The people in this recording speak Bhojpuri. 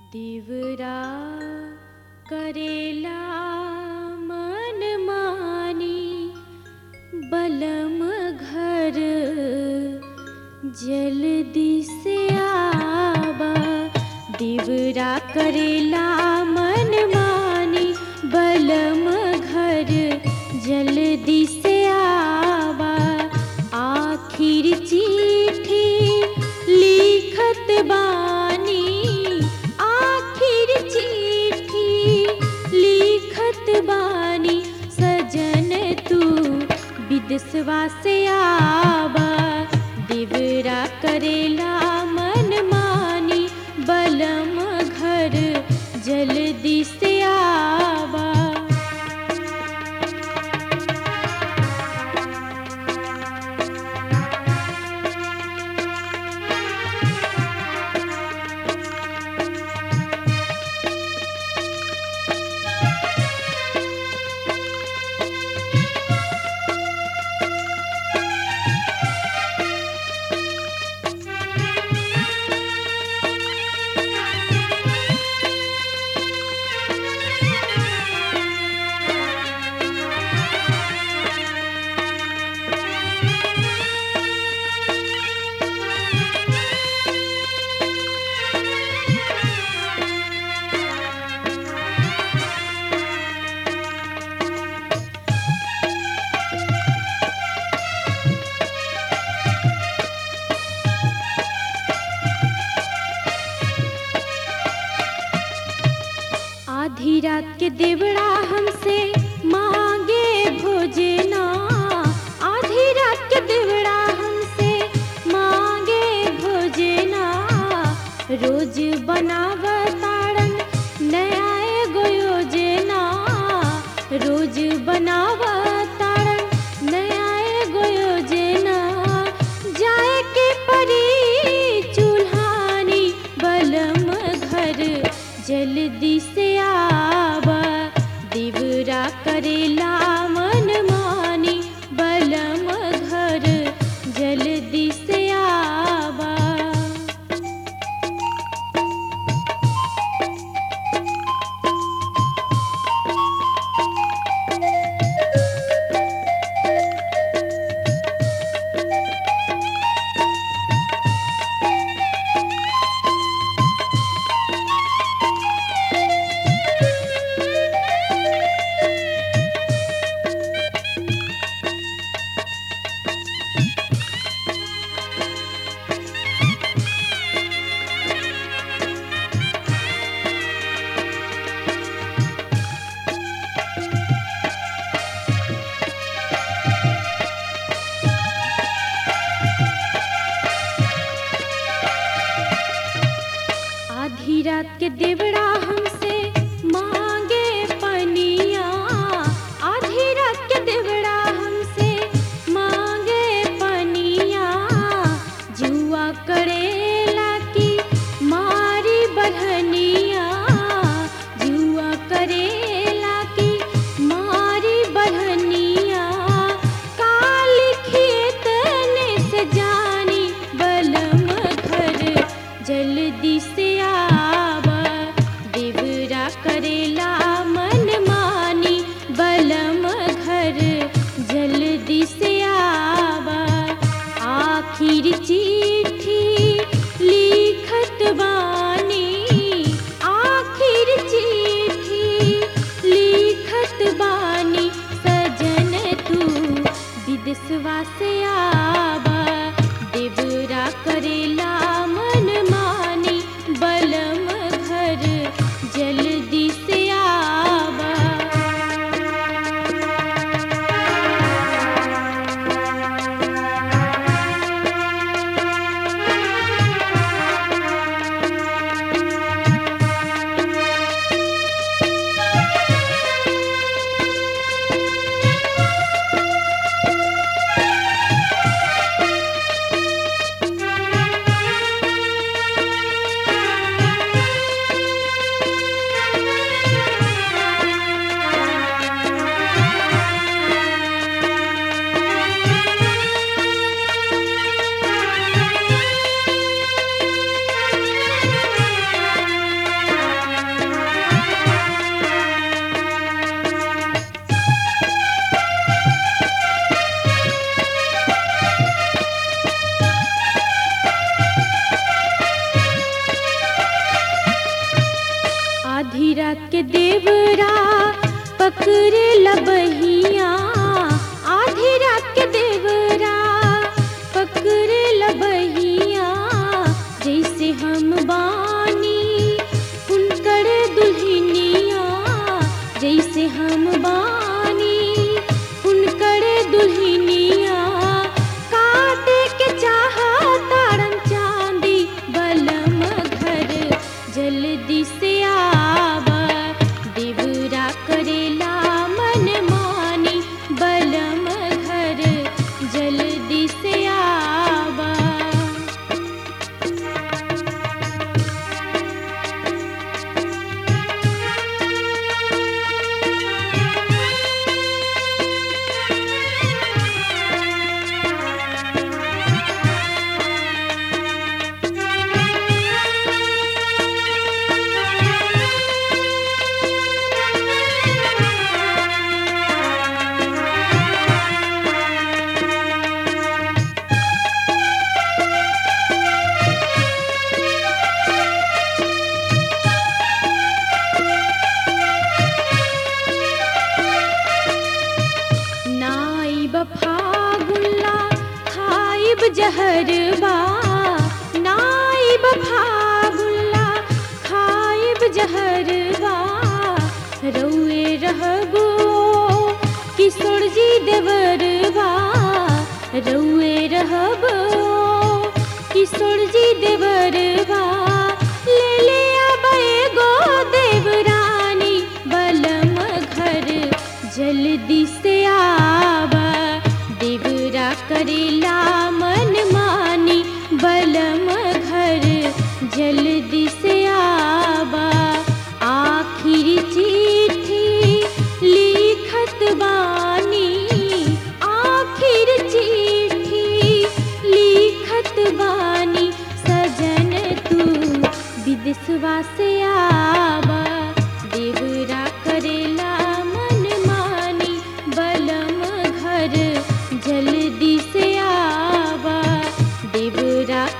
तिवरा करेला मन मानी बलम घर जल्दी से आबा दिवरा करेला मन मानी बलम घर जल्दी से आबा आखिर चिट्ठी लिखत बानी आखिर चिट्ठी लिखत बानी सजन तू विदेशवा से आबा दिवरा करेला मन मानी बलम घर जल्दी से आबा आधी रात के देवड़ा हमसे मांगे भोजना आधी रात के देवड़ा हमसे मांगे भोजना रोज बनावताड़न नया एगो योजना रोज बनावताड़न नया एगो योजना जाए के परी चूल्हानी बलम घर जल्दी से आबा दिवरा करेला मन मानी बलम घर जल्दी से आबा आधी रात के देवड़ा हमसे मांगे पनिया आधी रात के देवड़ा हमसे मांगे पनिया जुआ करेला की मारी बढ़निया जुआ करेला की मारी बढ़निया काली खेत ने से जानी बलम घर जल्दी से आबा पकड़े लबहिया आधी रात के देवरा पकड़े लबहिया जैसे हम बानी उनकर दुल्हनिया जैसे हम बानी उनकर दुल्हनिया काटे के चाहा तारन चांदी बलम घर जल्दी से आवा देवरा करेला मन मानी बलम घर जल्दी से आवा नाइब फागुल्ला खाइब जहरबा नाइब फागुल्ला खाइब जहरबा रउए रहबो किशोर जी देवरबा रउए रहबो किशोर जी देवरबा ले ले आबे गो देवरानी बलम घर जल्दी से आवा देवरा करेला मन मानी बलम घर जल्दी से आवा आखिर चिट्ठी लिखत बानी आखिर चिट्ठी लिखत बानी सजन तू विदेशवा से आवा देवरा करेला मन मानी बलम घर जल्दी से आवा देवरा